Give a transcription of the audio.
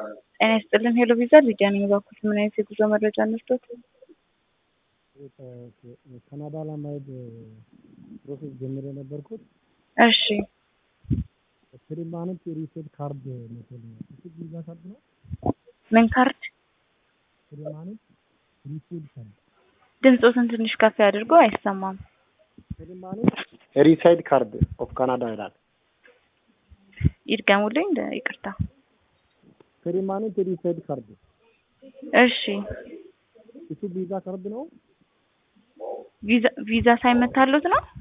ጤና ይስጥልን ሄሎ ቪዛ ሊዲያ ነኝ። እባክዎት ምን አይነት የጉዞ መረጃ እንስጦት? ካናዳ ለመሄድ ፕሮሴስ ጀምሬ የነበርኩት እሺ ፐርማነንት ሪሴት ካርድ መሰለኝ እሱ ቪዛ ካርድ ነው። ምን ካርድ? ፐርማነንት ሪሴት ካርድ ድምፆትን ትንሽ ከፍ ያድርጎ አይሰማም። ፐርማነንት ሪሳይድ ካርድ ኦፍ ካናዳ ይላል። ይድገሙልኝ። እንደ ይቅርታ። ፐርማነንት ሪሳይድ ካርድ እሺ እሱ ቪዛ ካርድ ነው። ቪዛ ቪዛ ሳይመታሉት ነው